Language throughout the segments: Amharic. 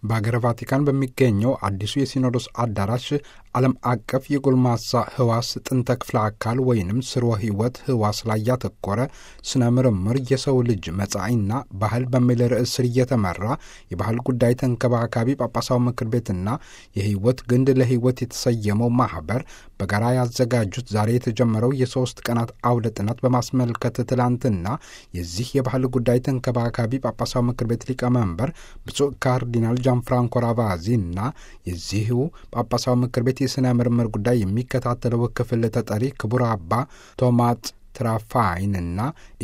በአገረ ቫቲካን በሚገኘው አዲሱ የሲኖዶስ አዳራሽ ዓለም አቀፍ የጎልማሳ ህዋስ ጥንተ ክፍለ አካል ወይንም ስርወ ህይወት ህዋስ ላይ ያተኮረ ስነ ምርምር የሰው ልጅ መጻኢና ባህል በሚል ርዕስ ስር እየተመራ የባህል ጉዳይ ተንከባካቢ ጳጳሳዊ ምክር ቤትና የህይወት ግንድ ለህይወት የተሰየመው ማህበር በጋራ ያዘጋጁት ዛሬ የተጀመረው የሶስት ቀናት አውደ ጥናት በማስመልከት ትላንትና የዚህ የባህል ጉዳይ ተንከባካቢ ጳጳሳዊ ምክር ቤት ሊቀመንበር ብፁዕ ካርዲናል ጃን ፍራንኮ ራቫዚ እና የዚሁ ጳጳሳዊ ምክር ቤት የሥነ ምርምር ጉዳይ የሚከታተለው ክፍል ተጠሪ ክቡር አባ ቶማት ትራፋይንና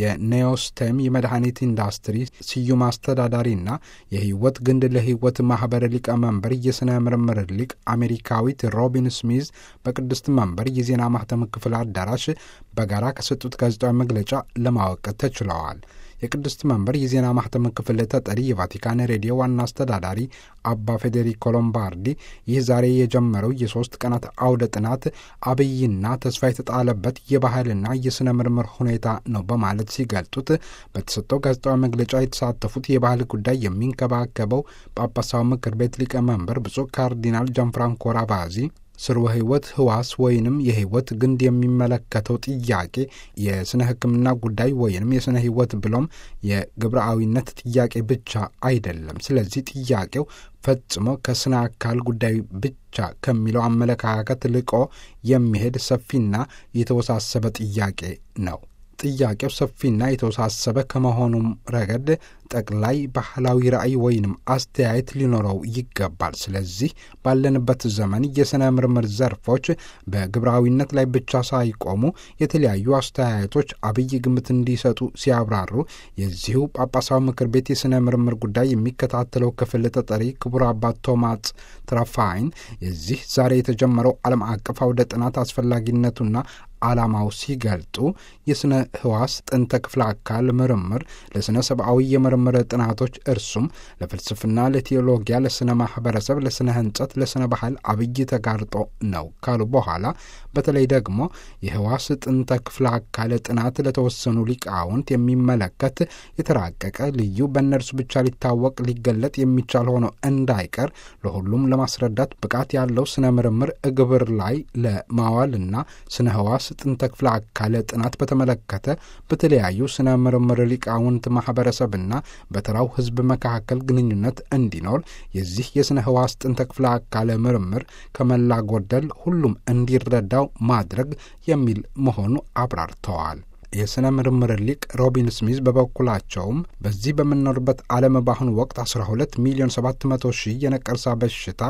የኔዮስቴም የመድኃኒት ኢንዱስትሪ ስዩም አስተዳዳሪና የህይወት ግንድ ለህይወት ማህበር ሊቀመንበር የሥነ ምርምር ሊቅ አሜሪካዊት ሮቢን ስሚዝ በቅድስት መንበር የዜና ማህተም ክፍል አዳራሽ በጋራ ከሰጡት ጋዜጣዊ መግለጫ ለማወቅ ተችለዋል። የቅድስት መንበር የዜና ማህተም ክፍል ተጠሪ የቫቲካን ሬዲዮ ዋና አስተዳዳሪ አባ ፌዴሪኮ ሎምባርዲ ይህ ዛሬ የጀመረው የሶስት ቀናት አውደ ጥናት አብይና ተስፋ የተጣለበት የባህልና የሥነ ምርምር ሁኔታ ነው በማለት ሲገልጡት በተሰጠው ጋዜጣዊ መግለጫ የተሳተፉት የባህል ጉዳይ የሚንከባከበው ጳጳሳዊ ምክር ቤት ሊቀመንበር ብፁዕ ካርዲናል ጃንፍራንኮ ራቫዚ ስርወ ህይወት ህዋስ ወይንም የህይወት ግንድ የሚመለከተው ጥያቄ የስነ ሕክምና ጉዳይ ወይንም የስነ ህይወት ብሎም የግብረአዊነት ጥያቄ ብቻ አይደለም። ስለዚህ ጥያቄው ፈጽሞ ከስነ አካል ጉዳይ ብቻ ከሚለው አመለካከት ልቆ የሚሄድ ሰፊና የተወሳሰበ ጥያቄ ነው። ጥያቄው ሰፊና የተወሳሰበ ከመሆኑም ረገድ ጠቅላይ ባህላዊ ራዕይ ወይንም አስተያየት ሊኖረው ይገባል። ስለዚህ ባለንበት ዘመን የሥነ ምርምር ዘርፎች በግብራዊነት ላይ ብቻ ሳይቆሙ የተለያዩ አስተያየቶች አብይ ግምት እንዲሰጡ ሲያብራሩ የዚሁ ጳጳሳዊ ምክር ቤት የሥነ ምርምር ጉዳይ የሚከታተለው ክፍል ተጠሪ ክቡር አባት ቶማስ ትራፋይን የዚህ ዛሬ የተጀመረው ዓለም አቀፍ አውደ ጥናት አስፈላጊነቱና ዓላማው ሲገልጡ የሥነ ህዋስ ጥንተ ክፍለ አካል ምርምር ለሥነ ሰብአዊ የምርምር ጥናቶች እርሱም ለፍልስፍና፣ ለቴዎሎጊያ፣ ለሥነ ማኅበረሰብ፣ ለሥነ ህንጸት፣ ለሥነ ባህል አብይ ተጋርጦ ነው ካሉ በኋላ በተለይ ደግሞ የህዋስ ጥንተ ክፍለ አካል ጥናት ለተወሰኑ ሊቃውንት የሚመለከት የተራቀቀ ልዩ በእነርሱ ብቻ ሊታወቅ ሊገለጥ የሚቻል ሆኖ እንዳይቀር ለሁሉም ለማስረዳት ብቃት ያለው ስነ ምርምር እግብር ላይ ለማዋልና ስነ ህዋስ ጥንተ ክፍለ አካል ጥናት በተመለከተ በተለያዩ ስነ ምርምር ሊቃውንት ማህበረሰብና በተራው ህዝብ መካከል ግንኙነት እንዲኖር የዚህ የስነ ህዋስ ጥንተ ክፍለ አካል ምርምር ከመላ ጎደል ሁሉም እንዲረዳው ማድረግ የሚል መሆኑ አብራርተዋል። የሥነ ምርምር ሊቅ ሮቢን ስሚዝ በበኩላቸውም በዚህ በምንኖርበት ዓለም በአሁኑ ወቅት 12 ሚሊዮን 700 ሺህ የነቀርሳ በሽታ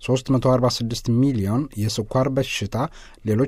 346 ሚሊዮን የስኳር በሽታ፣ ሌሎች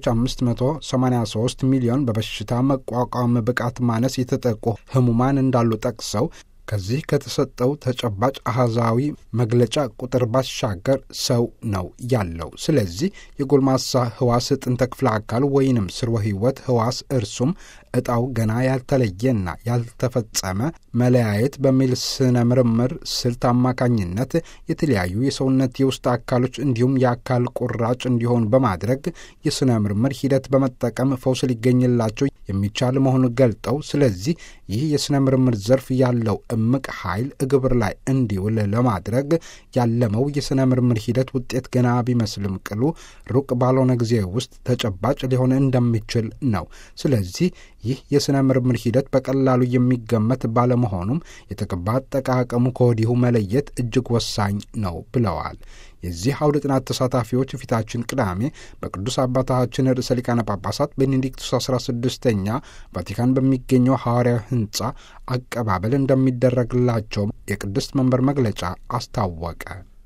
583 ሚሊዮን በበሽታ መቋቋም ብቃት ማነስ የተጠቁ ህሙማን እንዳሉ ጠቅሰው ከዚህ ከተሰጠው ተጨባጭ አሃዛዊ መግለጫ ቁጥር ባሻገር ሰው ነው ያለው። ስለዚህ የጎልማሳ ህዋስ ጥንተ ክፍለ አካል ወይንም ስርወ ህይወት ህዋስ እርሱም እጣው ገና ያልተለየና ያልተፈጸመ መለያየት በሚል ስነ ምርምር ስልት አማካኝነት የተለያዩ የሰውነት የውስጥ አካሎች እንዲሁም የአካል ቁራጭ እንዲሆኑ በማድረግ የስነ ምርምር ሂደት በመጠቀም ፈውስ ሊገኝላቸው የሚቻል መሆኑን ገልጠው ስለዚህ ይህ የስነ ምርምር ዘርፍ ያለው እምቅ ኃይል ግብር ላይ እንዲውል ለማድረግ ያለመው የሥነ ምርምር ሂደት ውጤት ገና ቢመስልም ቅሉ ሩቅ ባልሆነ ጊዜ ውስጥ ተጨባጭ ሊሆን እንደሚችል ነው። ስለዚህ ይህ የሥነ ምርምር ሂደት በቀላሉ የሚገመት ባለመሆኑም የተቀባ አጠቃቀሙ ከወዲሁ መለየት እጅግ ወሳኝ ነው ብለዋል። የዚህ አውደ ጥናት ተሳታፊዎች ፊታችን ቅዳሜ በቅዱስ አባታችን ርዕሰ ሊቃነ ጳጳሳት ቤኔዲክቱስ 16ኛ ቫቲካን በሚገኘው ሐዋርያዊ ሕንፃ አቀባበል እንደሚደረግላቸው የቅድስት መንበር መግለጫ አስታወቀ።